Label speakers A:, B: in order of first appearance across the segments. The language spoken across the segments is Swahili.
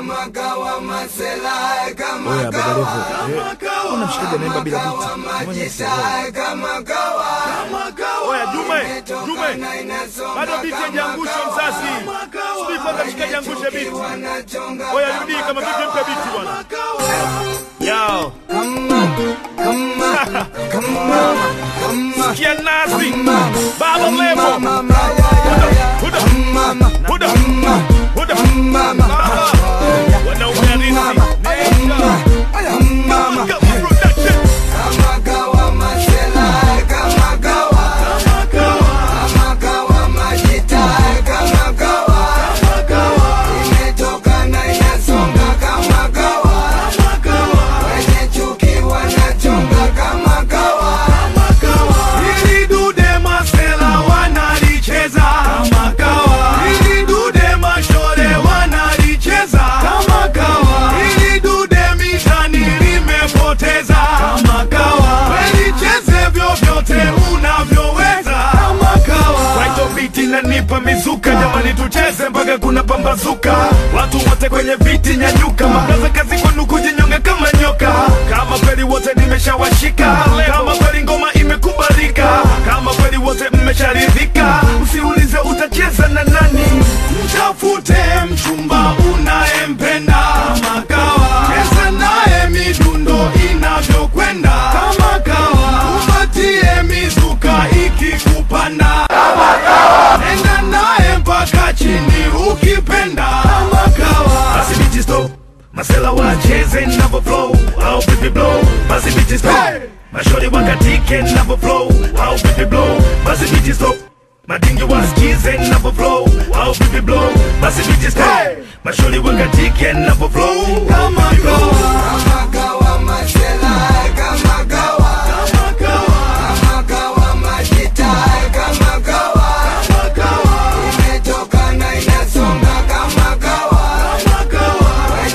A: Oya baba Levo, eh, una mshikaji anaimba bila biti. Mwenye sielewi.
B: Oya Jume, Jume, bado biti hajaangushwa mzazi. Subiri kwanza mshikaji angushe biti. Oya rudi kama vipi, mpe biti bwana. Yo. Sikia nasi. Baba Levo. Huda, huda, huda, huda. Baba. Wanaume halisi. Nenda. Kama production.
C: Hili dude masela wanalicheza kama kawa. Hili dude mashore wanalicheza kama kawa. Hili dude mitani limepoteza kama kawa. Welicheze vyovyote unavyoweza kama kawa. Right beat inanipa mizuka, jamani tucheze mpaka kuna pambazuka. Watu wote kwenye viti nyanyuka, mabraza kazi kwenu kujinyonga kama nyoka. Kama kweli wote nimeshawashika, kama kweli ngoma imekubalika, kama kweli wote mmesharidhika, usiulize utacheza na nani, mtafute mchumba unayempenda kama kawa, cheza naye midundo inavyokwenda kama kawa, upatie mizuka ikikupanda nenda naye mpaka chini ukipenda kama kawa. Basi biti stop, masela wacheze navo flow au vipi blow. Basi biti stop, mashori wakatike navo flow au vipi blow. Basi biti stop, madingi wasikize navo flow au vipi blow. Basi biti stop, mashori wakatike navo flow kama kawa. Kama kawa. Kama kawa. Kama kawa.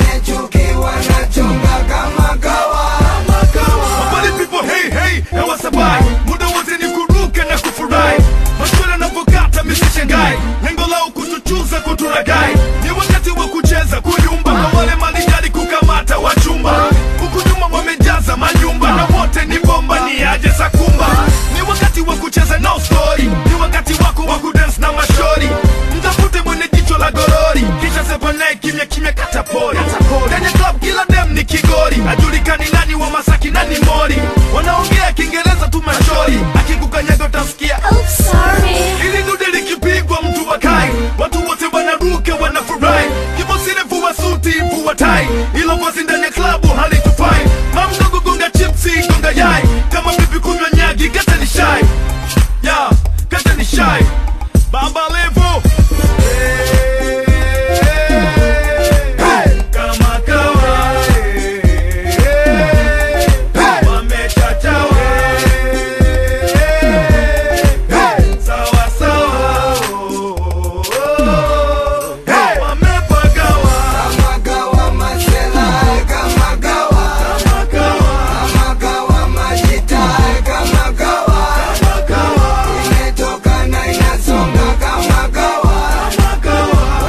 C: Mabali people hey hey hawasabai muda wote ni kuruka na kufurahi maswala navyokata misishangai lengo lao kutuchuza kuturagai ni wakati wa kucheza kuyumba na wale malijali kukamata wachumba huku nyuma wamejaza manyumba na wote ni bomba ni aje sakumba ni wakati wa kucheza no story ni wakati wako wa kudance na mashori mtafute mwenye jicho la gorori kisha sepanai kimya kimya katapori ndani ya club kila dem ni kigori ajulikani nani wa masaki nani mori wanaongea kiingereza tu mashori akikukanyaga utasikia
D: Oh, sorry.
C: ili dude likipigwa mtu wakai watu wote wanaruka wanafurahi kibosile vua suti vua tai ilo vazi ndani ya klabu halitufai mamdogo gonga chipsi gonga yai kama vipi kunywa nyagi kata ni shai ya kata ni shai baba levo kama kawa wamechachawa sawa sawa wamepagawa kama kawa kama kawa kama kawa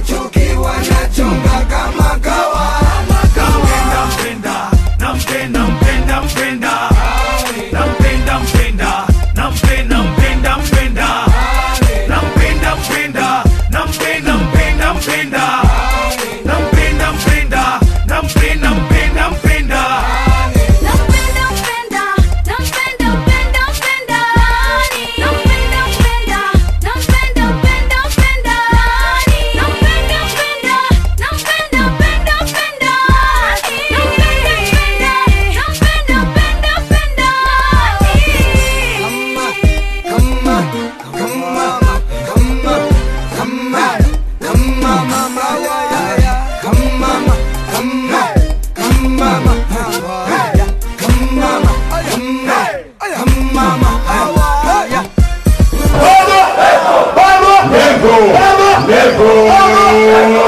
C: Nampenda, mpenda, nampenda, mpenda, mpenda. Nampenda, mpenda, nampenda, mpenda, mpenda. Nampenda, mpenda, nampenda, mpenda, mpenda. Nampenda, mpenda, nampenda, mpenda, mpenda.
D: Nampenda, mpenda, nampenda, mpenda, mpenda. Nampenda, mpenda, nampenda, mpenda, mpenda. Nampenda, mpenda, nampenda, mpenda, mpenda. Nampenda, mpenda, nampenda,
E: Levo! Levo!